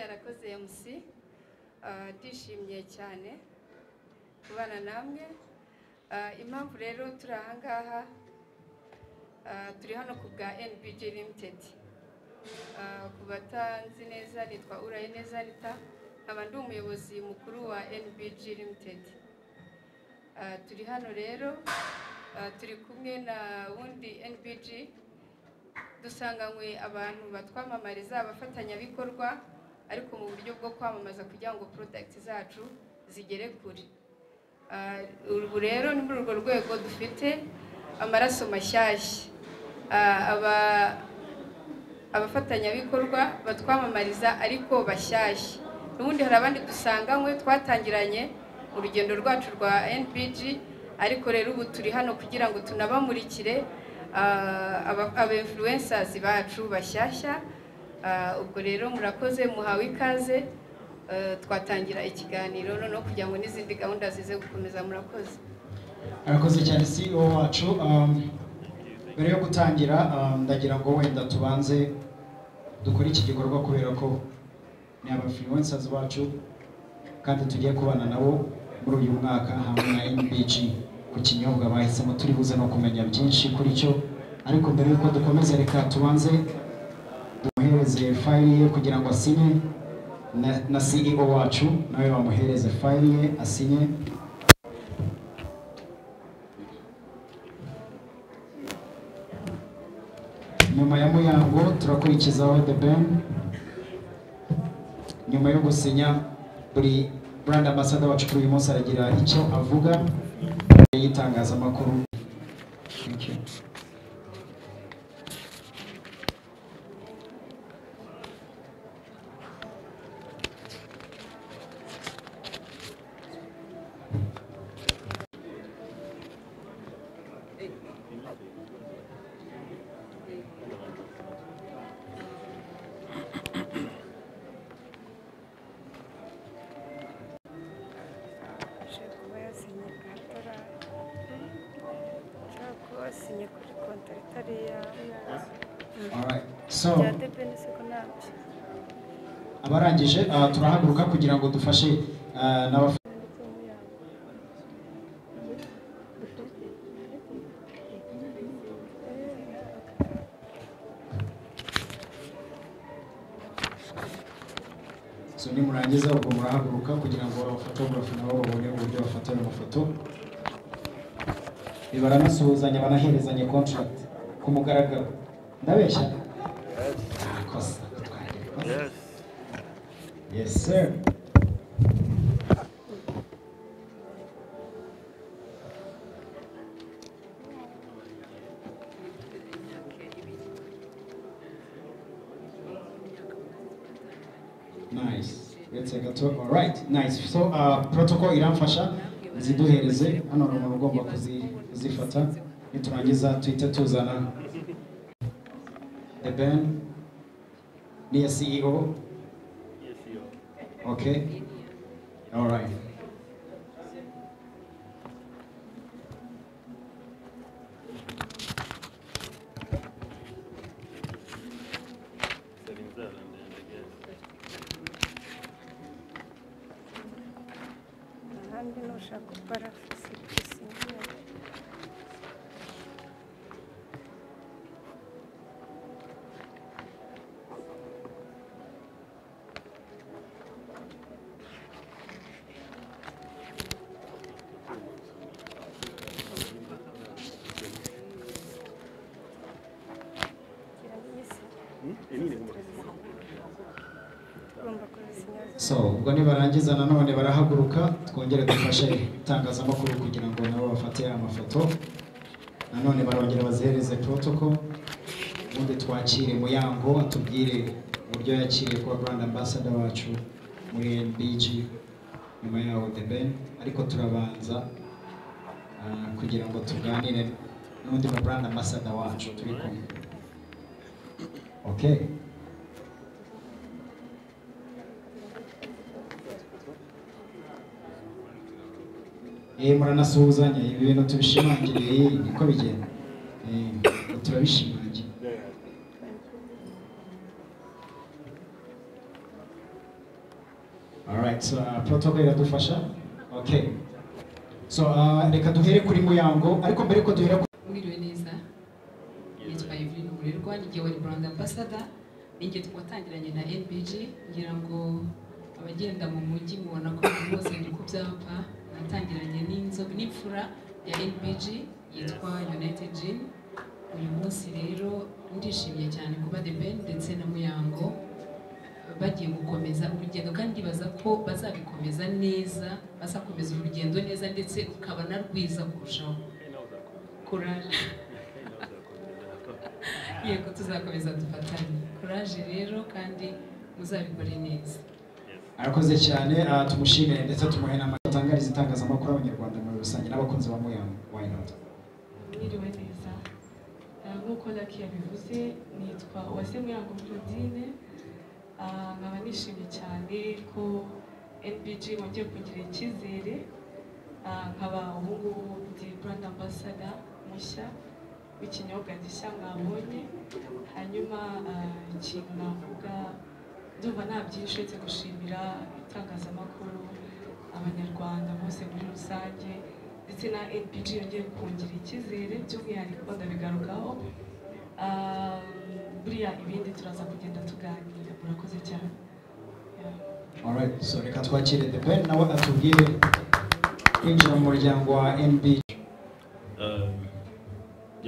MC ah, ndishimye cyane kubana namwe Ah, impamvu rero turi aha ngaha ah, turi hano ku bwa NBG Limited Ah, ku batanzi neza nitwa Uraye neza Anita nkaba ndi umuyobozi mukuru wa NBG Limited Ah, turi hano rero ah, turi kumwe na wundi NBG dusanganywe abantu batwamamariza abafatanyabikorwa ariko mu buryo bwo kwamamaza kugira ngo porodagiti zacu zigere kure Ah, ubu rero ni muri urwo rwego dufite amaraso mashyashya Ah, aba- abafatanyabikorwa batwamamariza ariko bashyashya n'ubundi hari abandi dusanganywe twatangiranye mu rugendo rwacu rwa npg ariko rero ubu turi hano kugira ngo tunabamurikire ah, aba influencers bacu bashyashya Ah, ubwo rero murakoze muhawe ikaze Eh, twatangira ikiganiro noneho kugira ngo n'izindi gahunda zize gukomeza murakoze arakoze cyane CEO wacu um, mbere yo gutangira um, ndagira ngo wenda tubanze dukore iki gikorwa kubera ko ni abafluencers bacu kandi tugiye kubana nabo muri uyu mwaka hamwe na NBG ku kinyobwa bahisemo turi buze no kumenya byinshi kuri cyo ariko mbere yuko dukomeza reka tubanze tumuhereze fayili ye kugira ngo asinye na, na CEO wacu nawe bamuhereze fayili ye asinye nyuma ya muyango turakurikizaho the ben nyuma yo gusinya buri brand ambassador wacu kuri uyu munsi aragira icyo avuga imbere y'itangazamakuru Thank you. ushobora kuba yasinye bwa dorari ushobora kuba wasinye kuri kontara itari iyawe Alright. so bya debeni siko nabyo abarangije ah, turahaguruka kugira ngo dufashe ah, n'abaf- ndetse n'umuyango so nimurangiza ubwo murahaguruka kugira ngo abafotogarafu nabo babone uburyo bafata ayo mafoto baranasuhuzanya banaherezanye contract ku mugaragaro ndabeshya Kosa, twari kosa. Yes, sir. Nice. Let's take a tour. All right. Nice. So, uh, protocol iramfasha ziduhereze hano hari umuntu ugomba kuzi- kuzifata niturangiza tuhite tuzana the ben niya CEO okay all right ahandi nushaka parafusi bisinye Ugomba kubisinya so ubwo nibarangiza nanone barahaguruka twongere dufashe itangazamakuru kugira ngo nabo bafate amafoto nanone barongera bazihereze protocol ubundi twakire muyango atubwire uburyo yakiriye kuba brand ambassador wacu muri NBG nyuma yaho the ben ariko turabanza ah, kugira ngo tuganire n'undi ma brand ambassador wacu turi kumwe okay Eh, muranasuhuzanya ibi bintu tubishimangire eh, niko bigenda Eh, turabishimangira Alright, so uh, protocol iradufasha. Okay. So uh, reka duhere kuri Muyango, ariko mbere ko duhera ku- mwiriwe neza nitwa Evelyn Umurerwa ni wari brand ambassador ninjye twatangiranye na NBG ngira ngo abagenda mu mujyi mubona ko abantu bose ndi ku byapa natangiranye n'inzoga n'imfura ya NBG yitwa United Gym uyu munsi rero ndishimye cyane kuba The Ben ndetse na Muyango bagiye gukomeza urugendo kandi ndibaza ko bazabikomeza neza bazakomeza urugendo neza ndetse rukaba na rwiza kurushaho kurara yego tuzakomeza dufatanye kuraje rero kandi muzabikore neza arakoze cyane uh, tumushimire ndetse tumuhe n'amata atangariza itangazamakuru abanyarwanda muri rusange n'abakunzi ba Muyango. Why not? mwiriwe neza Ah, nk'uko laki yabivuze nitwa uwase muyango claudine Ah, nkaba nishimye cyane ko nbg wongeye kugira icyizere Ah, nkaba ubu ngubu ndi brand ambassador mushya w'ikinyobwa gishya mwabonye hanyuma ah, ikintu navuga ndumva nta byinshi uretse gushimira itangazamakuru abanyarwanda bose muri rusange ndetse na npg yongeye kungira icyizere by'umwihariko ndabigarukaho Ah, buriya ibindi turaza kugenda tuganira murakoze cyane Yeah. Alright, so reka twakire The Ben nawe atubwire kwinjira mu muryango wa NB.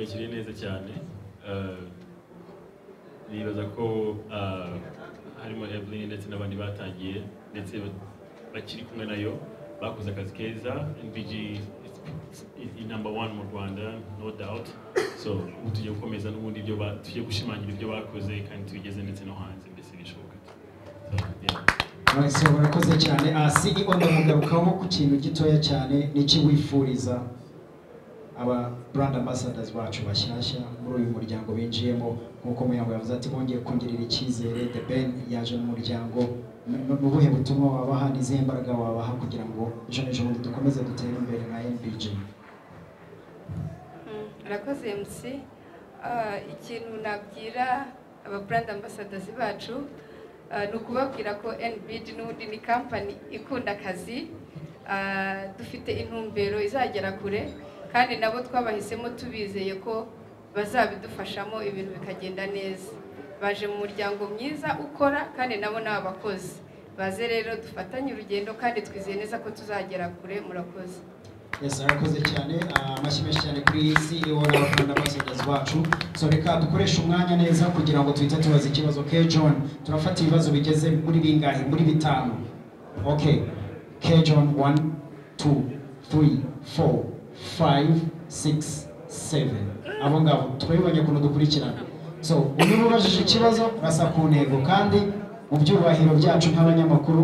yakiriye neza cyane Eh, nibaza ko ah, harimo Evelyn ndetse n'abandi batangiye ndetse ba- bakiri kumwe nayo bakoze akazi keza NBG is- is is number one mu Rwanda no doubt so ubu tugiye gukomeza n'ubundi ibyo ba- tugiye gushimangira ibyo bakoze kandi tubigeze ndetse no hanze mbese bishoboka so, yeah. Alright, so murakoze cyane. Uh, CEO ndamugarukaho ku kintu gitoya cyane n'iki wifuriza aba brand ambassadors bacu bashyashya muri uyu muryango binjiyemo nk'uko Muyango yavuze ati bongeye kongirira icyizere The Ben yaje mu muryango Ni- ni ubuhe butumwa wabaha n'izihe mbaraga wabaha kugira ngo ejo n'ejobundi dukomeze dutere imbere nka NBG Mm, Murakoze MC. Ah, Ikintu nabwira aba brand ambassadors bacu ah, ni ukubabwira ko NBD n'ubundi ni company ikunda akazi Ah, dufite intumbero izagera kure kandi nabo twabahisemo tubizeye ko bazabidufashamo ibintu bikagenda neza baje mu muryango mwiza ukora kandi nabo ni abakozi baze rero dufatanye urugendo kandi twizeye neza ko tuzagera kure murakoze Yes, arakoze cyane Ah, amashyi menshi cyane kuri CEO n'abakunda ambassadors bacu so reka dukoreshe umwanya neza kugira ngo tuhite tubaza ikibazo K John turafata ibibazo bigeze muri bingahe muri bitanu okay K John 1 2 3 4 5 6 7 abo ngabo turabibonye ukuntu dukurikirana so uyu ubajije ikibazo urasa ku ntego kandi mu byubahiro byacu nk'abanyamakuru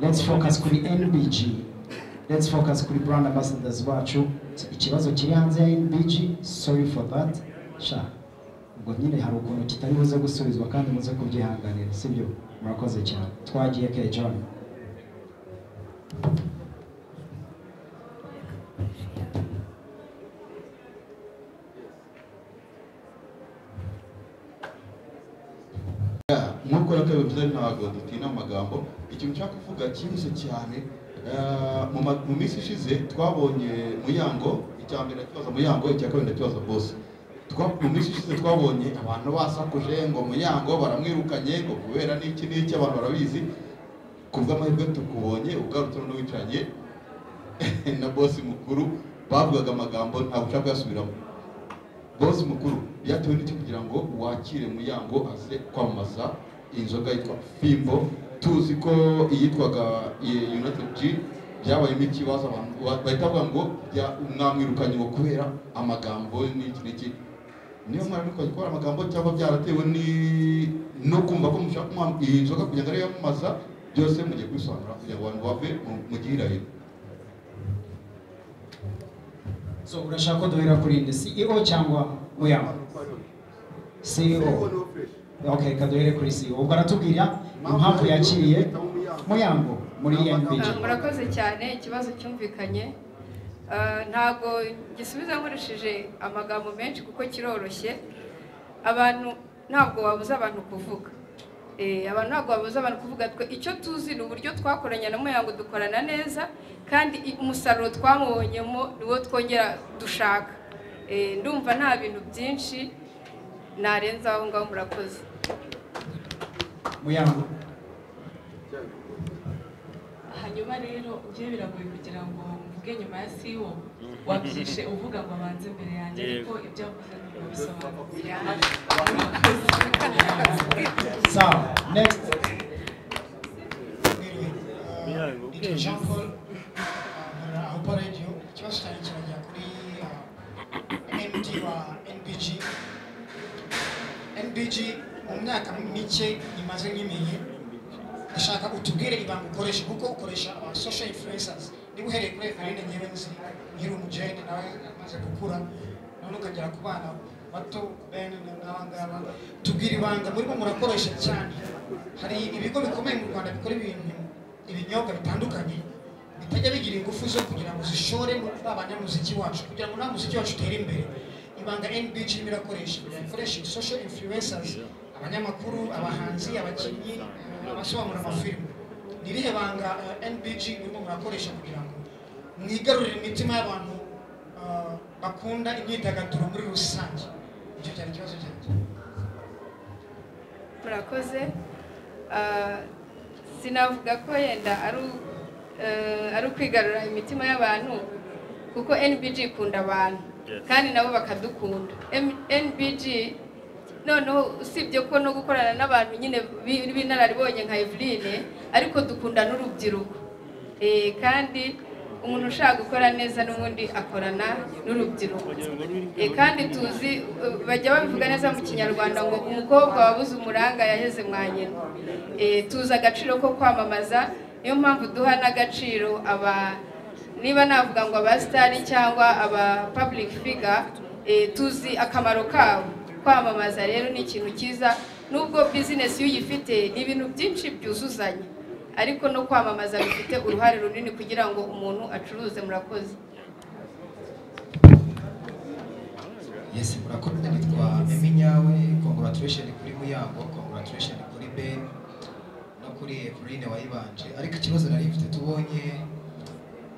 let's focus kuri NBG let's focus kuri brand ambassadors bacu ikibazo kiri hanze ya NBG sorry for that sha ubwo nyine hari ukuntu kitari buze gusubizwa kandi muze kubyihanganira sibyo murakoze cyane twagiye ke John nk'uko yakabivuze ntabwo dutina mu magambo ikintu nshaka kuvuga cyihuse cyane eh, mu ma- mu minsi ishize twabonye muyango icya mbere ndakibaza muyango icya kabiri ndakibaza bose Twa- mu minsi ishize twabonye abantu basakuje ngo muyango baramwirukanye ngo kubera n'iki n'iki abantu barabizi ku bw'amahirwe tukubonye ugarutse noneho wicaranye na bosi mukuru bavugaga amagambo ntabwo ushaka kuyasubiramo bosi mukuru byatewe n'iki kugira ngo wakire muyango aze kwamamaza inzoga yitwa fimbo tuzi ko iyitwaga eh, united g byabayemo ikibazo abantu wa- bahita bavuga ngo bya- mwamwirukanye ngo kubera amagambo n'iki n'iki niyo mwari mukajya gukora amagambo cyangwa byaratewe ni- no kumva ko mushaka kumwa- iyi nzoga kugira ngo ariyo yamamaza byose mugiye kwisobanura kugira ngo abantu bave mu- mu gihirahiro so urashaka ko duhera kuri nde CEO cyangwa Muyango CEO okay reka duhere kuri CEO ubwo aratubwira impamvu yakiriye Muyango muri NBG Ah, murakoze cyane ikibazo cyumvikanye Ah, ntago gisubiza nkoresheje amagambo menshi kuko kiroroshye abantu ntabwo wabuza abantu kuvuga Eh, abantu ntabwo babuza abantu kuvuga twe icyo tuzi ni uburyo twakoranye na muyango dukorana neza kandi i- umusaruro twamubonyemo niwo twongera dushaka Eh, ndumva nta bintu byinshi narenza aho ngaho murakoze muyango hanyuma rero bye biragoye kugira ngo mvuge nyuma ya siwo wabyishe uvuga ngo abanze imbere yanjye ariko ibyo avuze ntabwo bisobanutse sawa next Icyo Jean Paul aho Radio ikibazo cyanjye kirajya kuri ah, MD wa NBG NBG mu myaka mike imaze nkimenye ndashaka utubwire ibanga ukoresha kuko ukoresha aba social influencers niba uhereye kuri Evarine nyewe nzi nkiri umujene nawe amaze gukura none ukagera ku bana bato bene n'abangaba tubwire ibanga murimo murakoresha cyane hari ibigo bikomeye mu Rwanda bikora ibintu ibinyobwa bitandukanye bitajya bigira ingufu zo kugira ngo zishore muri ba banyamuziki wacu kugira ngo nta muziki wacu utere imbere ibanga NBG irimo irakoresha irakoresha social influencers abanyamakuru abahanzi abakinnyi abasobanura amafilime ni irihe banga eh, NBG irimo murakoresha kugira ngo mwigarurire imitima y'abantu ah, bakunda imyidagaduro muri rusange icyo cyari ikibazo cyanjye murakoze Ah, sinavuga ko yenda ari u- eh, ari ukwigarura imitima y'abantu kuko NBG ikunda abantu Yes. kandi nabo bakadukunda M- NBG noneho usibye ko no gukorana n'abantu nyine bi- b'inararibonye nka Eveline ariko dukunda n'urubyiruko Eh, kandi umuntu ushaka gukora neza n'ubundi akorana n'urubyiruko Eh, kandi tuzi eh, bajya babivuga neza mu kinyarwanda ngo umukobwa wabuze umuranga yaheze mwa nyina Eh, tuzi agaciro ko kwamamaza niyo mpamvu duha n'agaciro aba niba navuga ngo aba sitari cyangwa aba public figure eh, tuzi akamaro kabo kwamamaza rero ni ikintu cyiza nubwo bizinesi iyo uyifite ni ibintu byinshi byuzuzanya ariko no kwamamaza bifite uruhare runini kugira ngo umuntu acuruze murakoze yes murakoze nitwa emi nyawe congratulation kuri muyango congratulation kuri ben no kuri eveline wayibanje ariko ikibazo nari mfite tubonye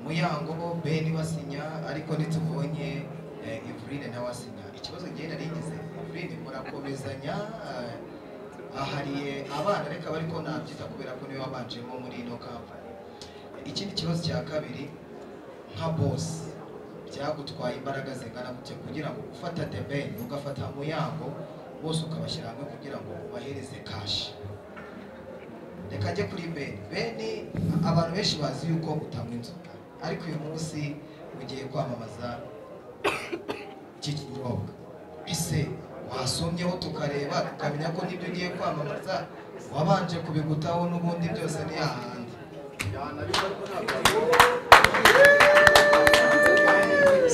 muyango ben basinya ariko ntitubonye eh, eveline nawe asinya ikibazo ngewe nari ngize eveline murakomezanya eh, ahariye abana reka ariko nabyita kubera ko niwe wabanjemo muri ino kampani ikindi kibazo cya kabiri nka bosi byagutwaye imbaraga zingana gutya kugira ngo ufata debeni ugafata muyango bose ukabashyira hamwe kugira ngo ubahereze kashi reka njye kuri beni beni abantu benshi bazi yuko utanywa inzoga ariko uyu munsi ugiye kwamamaza iki kinyobwa ese wasomyeho tukareba tukamenya ko nibyo ugiye kwamamaza wabanje kubigutaho n'ubundi byose ni ahandi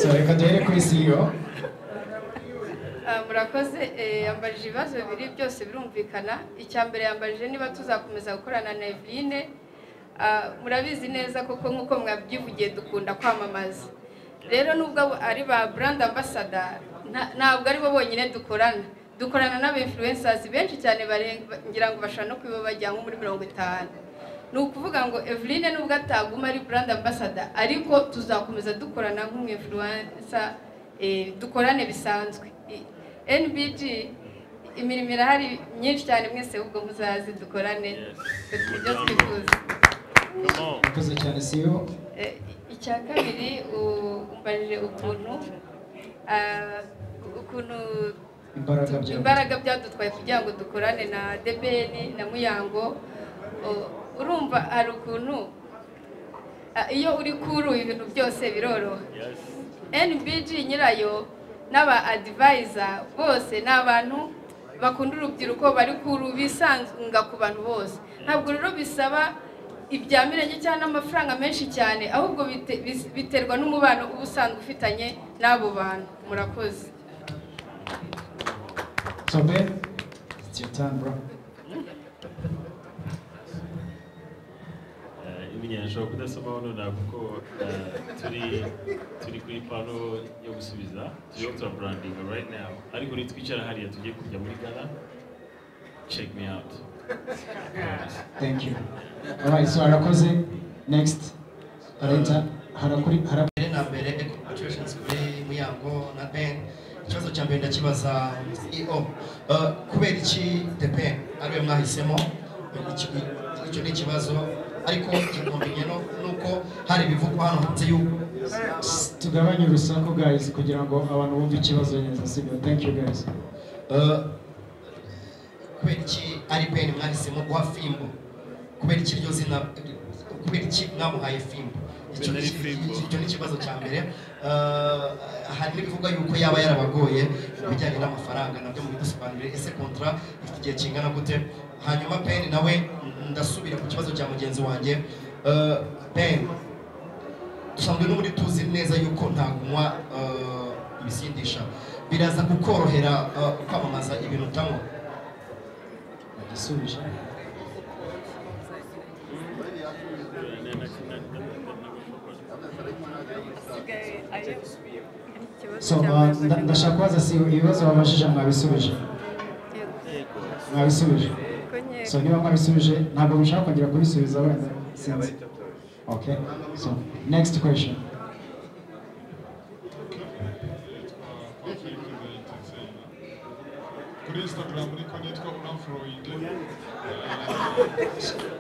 so reka duhere kuri CEO Ah, murakoze eh, yambajije ibibazo bibiri byose birumvikana icya mbere yambajije niba tuzakomeza gukorana na Eveline Ah, murabizi neza koko nk'uko mwabyivugiye dukunda kwamamaza rero nubwo abo ari ba brand ambassador nta- ntabwo ari bo bonyine dukorana dukorana n'aba influencers benshi cyane barenga- ngira ngo bashobora no kuba bajya nko muri mirongo itanu ni ukuvuga ngo Eveline nubwo ataguma ari brand ambassador ariko tuzakomeza dukorana nk'umwinfluencer eh, dukorane bisanzwe I- NBG imirimo irahari myinshi cyane mwese ahubwo muzazi dukorane ibyo twifuza murakoze cyane CEO Eh, icya kabiri u- umbajije ukuntu ah, ukuntu imbaraga byawe imbaraga byadutwaye kugira ngo dukorane na debeni na muyango u- urumva hari ukuntu ah, iyo uri kuri ubu ibintu byose biroroha nbg nyirayo n'aba adivayiza bose ni abantu bakunda urubyiruko bari kuru bisanga ku bantu bose ntabwo rero bisaba ibya mirenge cyangwa n'amafaranga menshi cyane ahubwo bite- bis- biterwa n'umubano uba usanzwe ufitanye n'abo bantu murakoze so Ben it's your time bro ibinyanya nshobora kudasomaho nonaha kuko eh, turi turi kuri pano yo gusubiza turiho turaburandinga right now ariko nitwicara hariya tugiye kujya muri gana check me out thank you alright so harakoze next leta harakuri harakuri mbere na mbere congratulations kuri muyango na ben ikibazo cya mbere ndakibaza ceo Uh, kubera iki the pen ariwe mwahisemo Iki- icyo ni ikibazo ariko inkombenye no nuko hari ibivugwa hano hanze y'ubu tugabanye urusaku guys kugira ngo abantu bumve ikibazo neza sibyo thank you guys kubera iki ari ben mwahisemo guha fimbo kubera iki iryo zina kubera iki mwamuhaye fimbo Icyo ni- icyo ni ikibazo cya mbere Uh, hari n'ibivuga yuko yaba yarabagoye ku bijyanye n'amafaranga nabyo mu bidusobanurire ese kontra ifite igihe kingana gute hanyuma ben nawe ndasubira ku kibazo cya mugenzi wanjye Uh, ben dusanzwe n'ubundi tuzi neza yuko nta kunywa uh, ibisindisha biraza kukorohera uh, kwamamaza ibintu utanywa igisubije so uh, nda- ndashaka kubaza si ibibazo babajije mwabisubije mwabisubije so niba mwabisubije ntabwo mushaka kongera kubisubiza wenda sinzi okay so next question kuri instagram ariko nitwa unafurowingi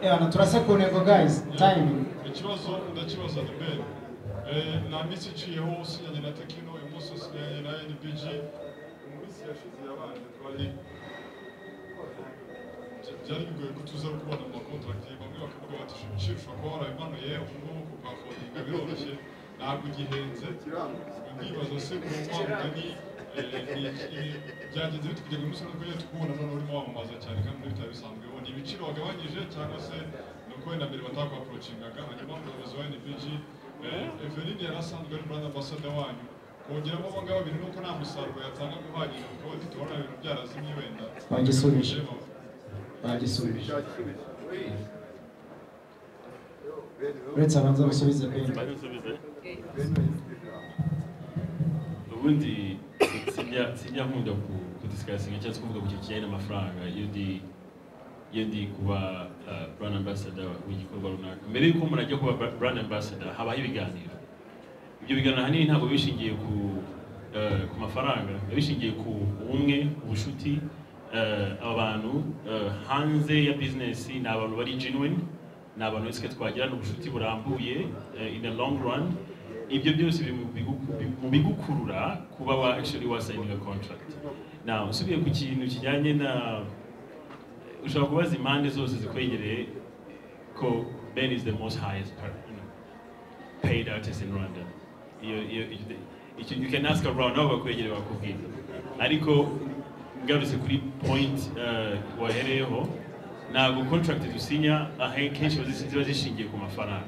yeah, turase ku ntego guys time ikibazo ndakibaza ni mbere Eh, nta minsi iciyeho usinyanye na tekino uyu munsi usinyanye na nbg mu minsi yashize yabanje twari bya- byari bigoye ko tuza kubona amakontrakt bamwe bakavuga bati shimishira ushobora kuba warabimanuye ubu ngubu kugakodinga biroroshye ntabwo igihenze ndibaza se kunywa mugani byagenze bite kugira ngo uyu munsi nukugenda tukubona none urimo wamamaza cyane kandi muri bitari bisanzwe ubona ibiciro wagabanyije cyangwa se ni uko wenda mbere batakwaporocingaga hanyuma umuyobozi wa nbg eh, eveline yari asanzwe ari brand ambassador wanyu kongeramo abo ngabo babiri nuko nta musaruro yatanga uhagije kuko bati tubona ibintu byarazimye wenda bagisubije bagisubije uretse abanza basubize bene ubundi sinjya sinjya nkunda ku kudisikasinga cyangwa se kuvuga ku kintu kijyanye n'amafaranga iyo ndi iyo ndi kuba uh, brand ambassador w'igikorwa runaka mbere y'uko umuntu ajya kuba bra- brand ambassador habaho ibiganiro ibyo biganiro ahanini ntabwo bishingiye ku eh, ku mafaranga biba bishingiye ku ubumwe ubushuti eh, aba bantu eh, hanze ya bizinesi ni abantu bari genuine ni abantu wese twagirana ubushuti burambuye eh, in the long run ibyo byose biri mu bigu- mu bigukurura kuba wa actually wasayininga contract now usubiye ku kintu kijyanye na ushobora kubaza impande zose zikwegereye ko Ben is the most highest per- you know, paid artist in Rwanda. Iyo iyo iyo- icyo you can ask around aho bakwegereye bakubwira. Ariko ngarutse kuri point eh, wahereyeho ntabwo contract dusinya ahe- kenshi bazi- ziba zishingiye ku mafaranga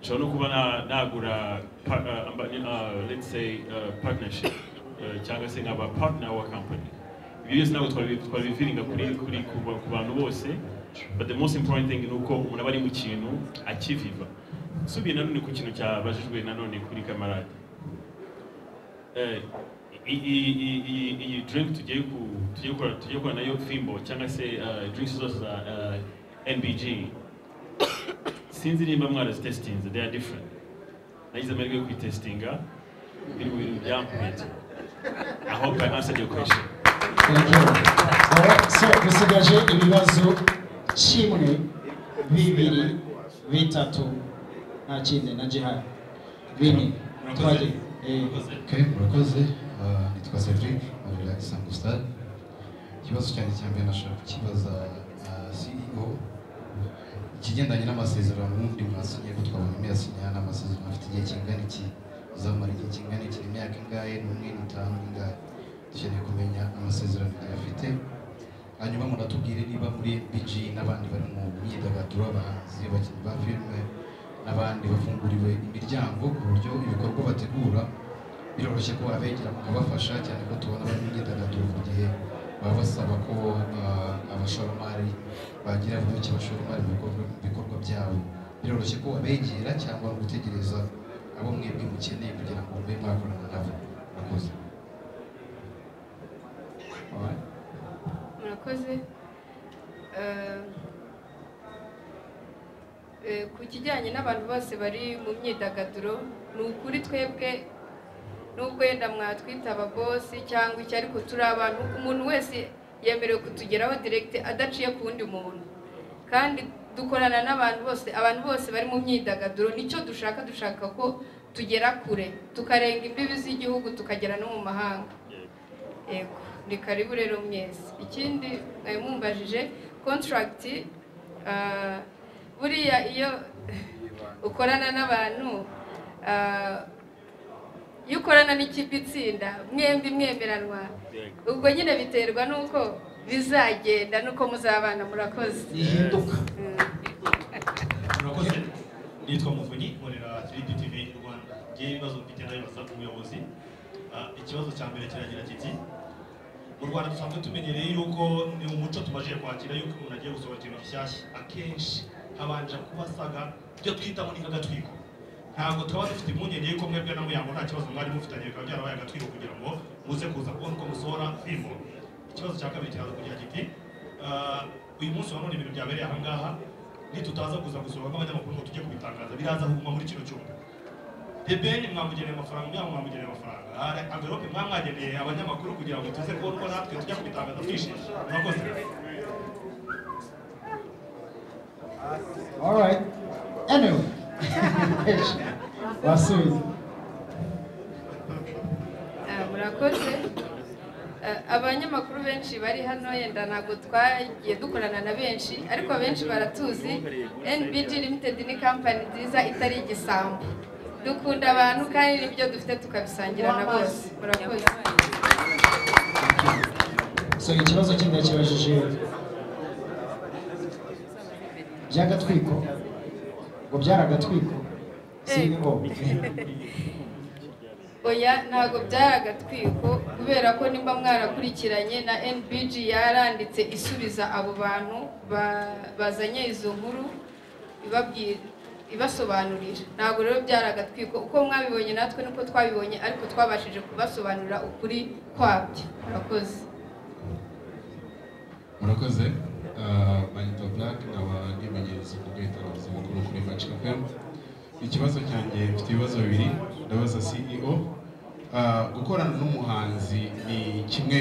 nshobora no kuba na- nagura par- eh, amba- eh, let's say eh, partnership eh, cyangwa se nkaba partner wa company ibyo byose ntabwo twabi- twabiviringa kuri kuri ku ba- ku bantu bose but the most important thing ni uko umuntu aba ari mu kintu akiviva nsubiye nanone ku kintu cyabajijwe nanone kuri kamarade Eh, i- i- i- i- iyi drink tugiye ku- tugiye gukora tugiye gukora nayo fimbo cyangwa se eh, drinks zose za eh, nbg sinzi nimba mwarazitesitinze they are different nagize amahirwe yo kuyitesitinga biri mu bintu byampetse i hope i answered your question Thank you. Alright, so dusigaje ibibazo kimwe bibiri bitatu nta kindi na jihari bine twagiye Eh, Okay, murakoze Ah, nitwa Cedric nkorera Isango Star ikibazo cyanjye cya mbere nashaka kukibaza ah, CEO ikigendanye n'amasezerano ubundi mwasinye ko twabonye muyasinya n'amasezerano afite igihe kingana iki uzamara igihe kingana iki imyaka ingahe n'umwe n'itanu n'ingahe dukeneye kumenya amasezerano igihe afite hanyuma munatubwire niba muri BG n'abandi bari mu myidagaduro abahanzi abakinnyi ba filime n'abandi bafunguriwe imiryango ku buryo ibikorwa bategura biroroshye ko abegera mukabafasha cyane ko tubona bari mu myidagaduro ku gihe baba basaba ko ah, abashoramari bagira ubuke abashoramari mu bikorwa- mu bikorwa byabo biroroshye ko abegera cyangwa gutegereza abo mwebwe mukeneye kugira ngo mube mwakorana nabo murakoze Alright. eh, eh, ku kijyanye n'abantu bose bari mu myidagaduro ni ukuri twebwe nubwo yenda mwatwita ababosi cyangwa iki ariko turi abantu umuntu wese yemerewe kutugeraho direkite adaciye ku wundi muntu kandi dukorana n'abantu bose abantu bose bari mu myidagaduro nicyo dushaka dushaka ko tugera kure tukarenga imbibi z'igihugu tukagera no mu mahanga yego ni karibu rero mwese ikindi mwari mumbajije kontragiti buriya iyo ukorana n'abantu ah, iyo ukorana n'ikipe itsinda mwembi mwemeranwa ubwo nyine biterwa n'uko bizagenda n'uko muzabana murakoze Bihinduka. murakoze nitwa muvunyi nkorera 3D TV rwanda ngewe ibibazo mfite ndabibaza umuyobozi Ah, ikibazo cya mbere kiragira kiti mu rwanda dusanzwe tumenyereye yuko ni umuco tumaze kwakira yuko umuntu agiye gusohora ikintu gishyashya akenshi habanje kuba asaga ibyo twita ngo ni nk'agatwiko ntabwo twaba dufite impungenge yuko mwebwe na muyango nta kibazo mwari mufitanye bikaba byarabaye agatwiko kugira ngo muze kuza kubona uko musohora filimo ikibazo cya kabiri kiraza kugira kiti ah, uyu munsi wa none ibintu byabereye ahangaha nitutaza kuza gusohora nk'abanyamakuru ngo tujye kubitangaza biraza kuguma muri kino cyumba debeni mwamugeneye amafaranga umwana mwamugeneye amafaranga hari amverope mwamwageneye abanyamakuru kugira ngo tuze kubona uko natwe tujya kubitangaza twishimye murakoze All right. Anyway. Wasubiza. Ah, murakoze Ah, abanyamakuru benshi bari hano yenda ntabwo twagiye dukorana na benshi ariko abenshi baratuzi NBG limited ni kampani nziza itari igisambo dukunda abantu kandi nibyo dufite tukabisangira na bose murakoze So ikibazo kindi yakibajije by'agatwiko ngo byaragatwiko si ngo oya ntabwo byari agatwiko kubera ko nimba mwarakurikiranye na NBG yaranditse isubiza abo bantu ba- bazanye izo nkuru ibabwira ibasobanurira ntabwo rero byari agatwiko uko mwabibonye natwe nuko twabibonye ariko twabashije kubasobanurira ukuri kwabyo murakoze murakoze Ah, banyita black nkaba nimenyereza kuvuga itangazo makuru kuri match fm ikibazo cyanjye mfite ibibazo bibiri ndabaza ceo Ah, gukorana n'umuhanzi ni kimwe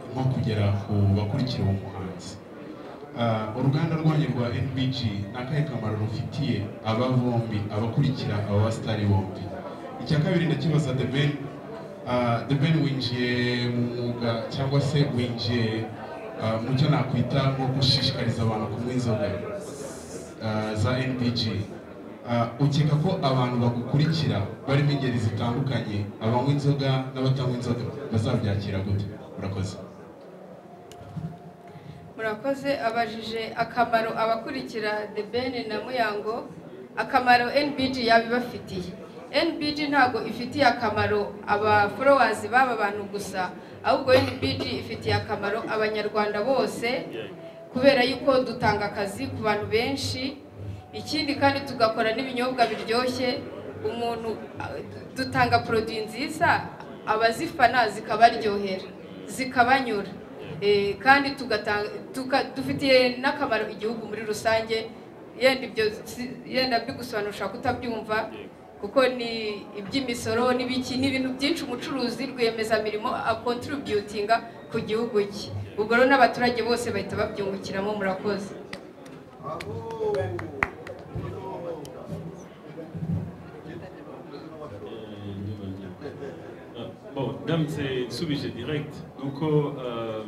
nko kugera ku bakurikira uwo muhanzi Ah, uruganda rwanyu rwa nbg ni akahe kamaro rufitiye aba bombi abakurikira aba basitari bombi icya kabiri ndakibaza the ben Ah, the ben winjiye mu mwuga cyangwa se winjiye ah, mu cyo nakwita nko gushishikariza abantu kunywa inzoga ah, za nbg Ah, ukeka ko abantu bagukurikira barimo ingeri zitandukanye abanywa inzoga n'abatanywa inzoga bazabyakira gute murakoze murakoze abajije akamaro abakurikira the ben na muyango akamaro nbg yaba ibafitiye nbg ntabwo ifitiye akamaro abaforowazi b'aba bantu gusa ahubwo nbg ifitiye akamaro abanyarwanda bose kubera yuko dutanga akazi ku bantu benshi ikindi kandi tugakora n'ibinyobwa biryoshye umuntu ah, dutanga poroduwi nziza abazifana zikabaryohera zikabanyura Eh, kandi tugatanga tuka- dufitiye n'akamaro igihugu muri rusange yenda ibyo si- yenda mbigusobanura ushobora kutabyumva kuko ni iby'imisoro n'ibiki ni ibintu byinshi umucuruzi rwiyemezamirimo akontributinga ku gihugu cye ubwo rero n'abaturage bose bahita babyungukiramo murakoze bon ndamutse nsubije direct ni uko eh,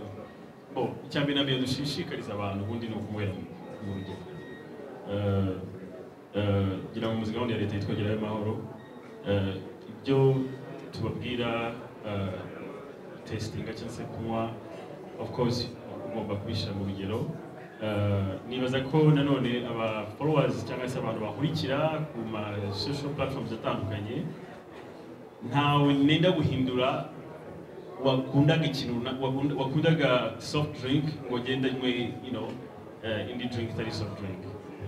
bon icya mbere na mbere dushishikariza abantu ubundi ni ukunywera mu rugo Eh, eh, ngira ngo muzi gahunda ya leta yitwa gerayo amahoro Eh, ibyo tubabwira eh, testinga cyangwa se kunywa of course ugomba kubishyira mu rugero Eh, nibaza ko nanone aba followers cyangwa se abantu bakurikira ku ma social platforms atandukanye ntawe nenda guhindura wakundaga ikintu runa- wakunda- wakundaga soft drink ngo agende anywe you know, eh, indi drink itari soft drink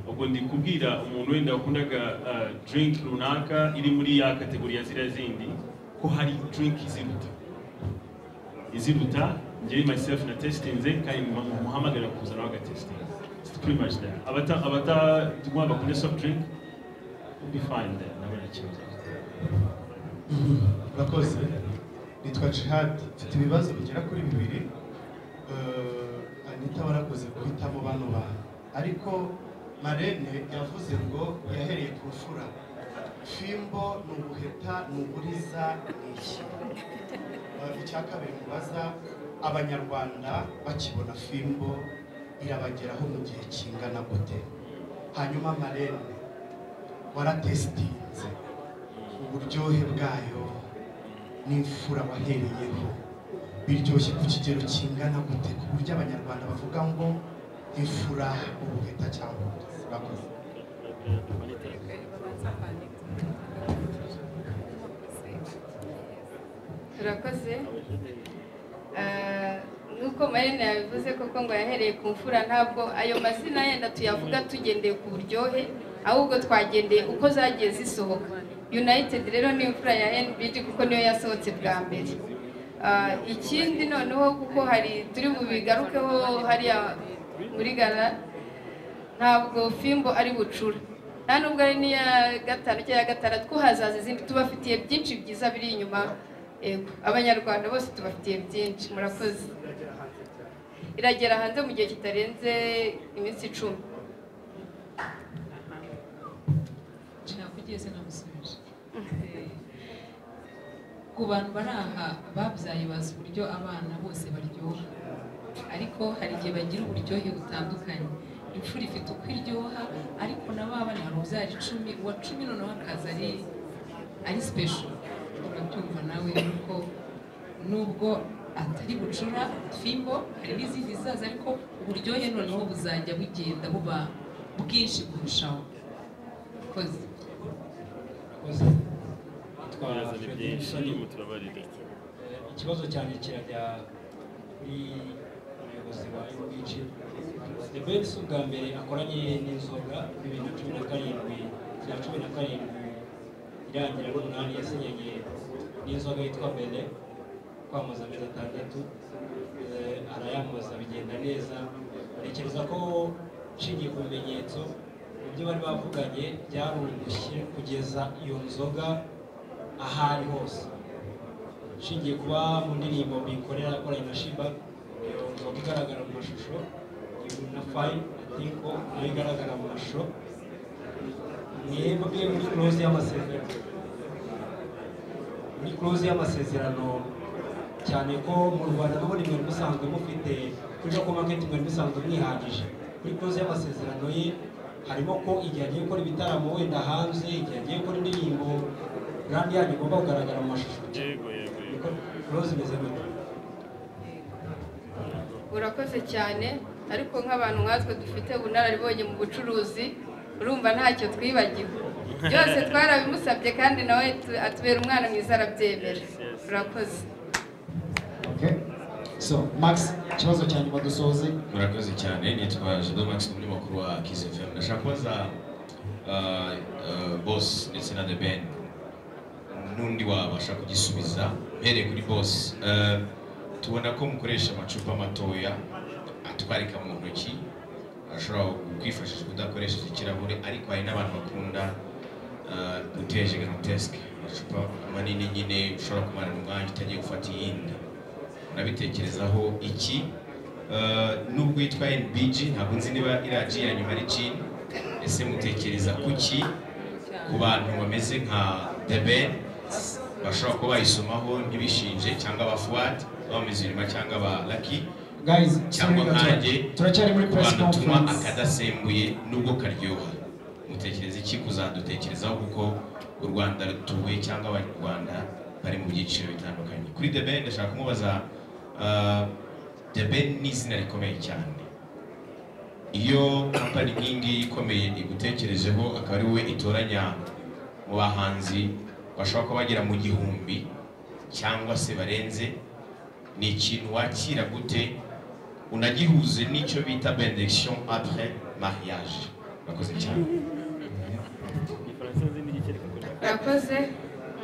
ubwo ndi kubwira umuntu wenda wakundaga eh, drink runaka iri muri ya kategori ya ziriya zindi ko hari drink iziruta iziruta njyewe myself na testinze kandi mu- muhamagara kuza nawe agatestinga pretty much there. Abata, abata, duma bakunye soft drink, we'll be fine there. Ntabwo nta kibazo. murakoze nitwa jihad mfite ibibazo bigera kuri bibiri Eh, anita warakoze guhitamo bano bantu ariko marene yavuze ngo yahereye ku mfura fimbo ni ubuheta ni uburiza ni iki Eh, icya kabiri mubaza abanyarwanda bakibona fimbo irabageraho mu gihe kingana gute hanyuma marene waratesitinze uburyohe bwayo n'imfura wahereyeho biryoshye ku kigero kingana gute ku buryo abanyarwanda bavuga ngo imfura ubuheta cyangwa ubuheta. Murakoze. turakoze Ah, nuko marene yabivuze koko ngo yahereye ku mfura ntabwo ayo mazina yenda tuyavuga tugendeye ku buryohe ahubwo twagendeye uko zagiye zisohoka united rero ni imfura ya nbg kuko niyo yasohotse bwa mbere Ah, ikindi noneho kuko hari turi bubigarukeho hariya muri gara ntabwo fimbo ari bucura nta nubwo ari n'iya gatanu cyangwa iya gatandatu ko hazaza izindi tubafitiye byinshi byiza biri inyuma Yego, abanyarwanda bose tubafitiye byinshi murakoze iragera hanze mu gihe kitarenze iminsi icumi nakugeze namusubije ku bantu bari aha babyaye bazi uburyo abana bose baryoha ariko hari igihe bagira uburyohe butandukanye imfura ifite uko iryoha ariko na ba bana hari ubyara icumi uwa cumi noneho akaza ari ari sipesho urabyumva nawe kuko nubwo atari bucura fimbo hari n'izindi zizaza ariko uburyohe noneho buzajya bugenda buba bwinshi kurushaho koze Murakoze. Nitwa Ibibazo ni Fred byinshi, Musoni. turimo turabarira. Ikibazo cyanjye kirajya kuri umuyobozi wa MBG. Debeli si ubwa mbere akoranye n'inzoga mu bibiri na cumi na karindwi bya cumi na karindwi irangira n'umunani yasinyanye n'inzoga yitwa Bene kwamamaza amezi atandatu Eh, arayamamaza bigenda neza ntekereza ko nshingiye ku bimenyetso ibyo bari bavuganye byarungushye kugeza iyo nzoga ahari hose nshingiye kuba mu ndirimbo mbikorera yakoranye na shiba iyo nzoga igaragara mu mashusho iyo na fayi ariko nayo igaragara mu mashusho mwebwe muri kuroze y'amasezerano muri kuroze y'amasezerano cyane ko mu rwanda n'ubundi mwari musanzwe mufite kuri joko maketi mwari musanzwe mwihagije kuri kuroze y'amasezerano ye harimo ko igihe agiye gukora ibitaramo wenda hanze igihe agiye gukora indirimbo brandi yanyu igomba kugaragara mu mashusho yego yego yego kuroze imeze gute urakoze cyane ariko nk'abantu nkatwe dufite ubunararibonye mu bucuruzi urumva ntacyo twibagiwe byose twarabimusabye kandi nawe tu- atubera umwana mwiza arabyemera urakoze Okay. So, Max, ikibazo cya nyuma dusoze. murakoze cyane nitwa Jado Max ni umunyamakuru wa Kiss FM ndashaka kubaza uh, uh, boss ndetse na The Ben n'undi wabasha kugisubiza mpereye kuri boss Uh, tubona ko mukoresha amacupa matoya atwarika mu ntoki ashobora kwifashisha kudakoresheje ikirahure ariko hari n'abantu bakunda uh, guteje grantesque amacupa manini nyine ushobora kumara umwanya utagiye gufata iyindi urabitekerezaho iki Uh, nubwo yitwa NBG ntabwo nzi niba iraji ya nyuma ari Jean ese mutekereza kuki ku bantu bameze nka The Ben bashobora kuba bayisomaho ntibishinje cyangwa ba Fuad ba Mizirima cyangwa ba Lucky Guys, sorry, cyangwa gato. nkanjye turacyari muri ku press bantu tunywa conference. akadasembuye nubwo karyoha mutekereza iki kuzadutekerezaho kuko u Rwanda rutuwe cyangwa abanyarwanda bari mu byiciro bitandukanye kuri The Ben ndashaka kumubaza uh, The Ben ni izina rikomeye cyane iyo kampani nk'ingiyi ikomeye igutekerejeho akaba ari wowe itoranya mu bahanzi bashobora kuba bagera mu gihumbi cyangwa se barenze ni ikintu wakira gute unagihuze n'icyo bita benediction après mariage murakoze cyane urakoze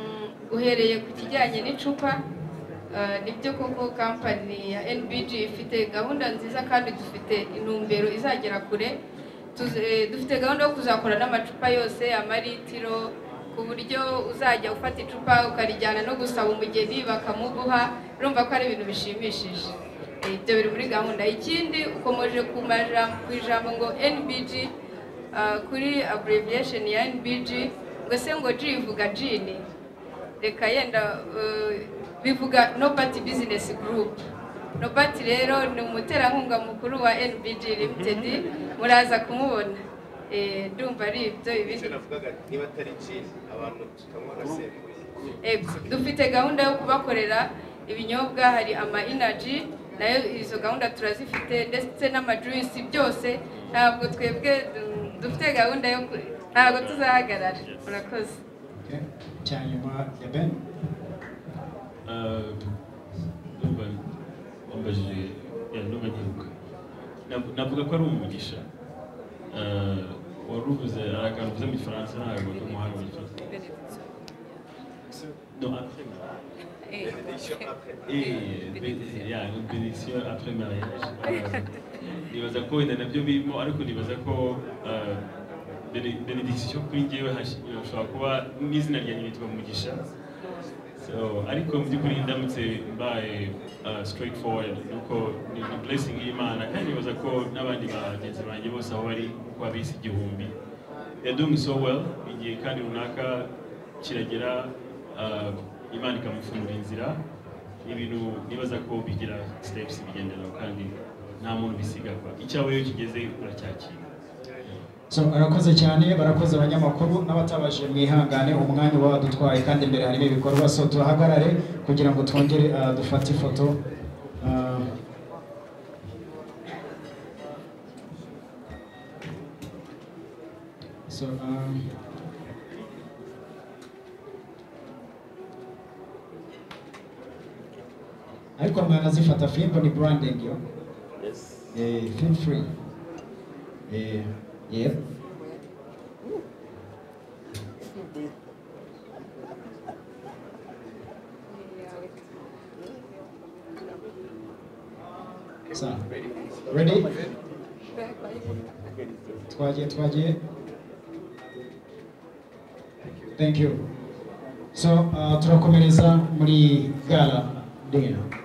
Mm, uhereye ku kijyanye n'icupa Ah, nibyo koko kampani ya NBG ifite gahunda nziza kandi dufite intumbero izagera kure Tuzi- eh, dufite gahunda yo kuzakora n'amacupa yose amaritiro ku buryo uzajya ufata icupa ukarijyana no gusaba umugeni bakamuguha urumva ko ari ibintu bishimishije Eh, ibyo biri muri gahunda ikindi ukomeje ku majambo ku ijambo ngo NBG ah, kuri abbreviation ya NBG ngo se ngo G ivuga gini reka yenda eh, bivuga nobati bizinesi gurupu nobati rero ni umuterankunga mukuru wa NBG limitedi muraza kumubona Eh, ndumva ari ibyo ibindi niba atari ji abantu tukanywa agasembuye Eh, dufite gahunda yo kubakorera ibinyobwa hari ama inaji nayo izo gahunda turazifite ndetse n'amajuisi byose ntabwo twebwe mm, dufite gahunda yo ku- ntabwo tuzahagarara murakoze cya nyuma ya ben Eh, ndumva wambajije ya ndumva nkibuka Nav- navuga ko ari umugisha Eh, wari uvuze hari akantu uvuze mu gifaransa ntabwo ndi umuhanga mu gifaransa No, après mariage. Eh, bene- yeah, no, bénédiction après mariage. Eh, nibaza ko wenda nabyo birimo ariko nibaza ko eh, bene- benediction kuri njyewe hashi- hashobora kuba n'izina ryanjye nitwa umugisha So, ariko mu by'ukuri ndamutse mbaye uh, straightforward nuko ni, ni blessing y'Imana kandi nibaza ko n'abandi bagenzi banjye bose aho bari kuba bisi igihumbi they're doing so well igihe kandi runaka kiragera uh, Imana ikamufungura inzira ibintu nibaza ko bigira steps bigenderaho kandi nta muntu bisigagwa icyawe iyo kigeze uracyakira so arakoze cyane barakoze abanyamakuru n'abatabashije mwihangane umwanya uba wadutwaye kandi imbere harimo ibikorwa so tuhagarare kugira ngo twongere ah, dufate ifoto Ah, so um, ariko mwanazifata fimbo ni branding yo eh, feel free eh, yeah. So, ready? Twagiye twagiye. Thank you. So, uh, turakomereza muri gala dinner.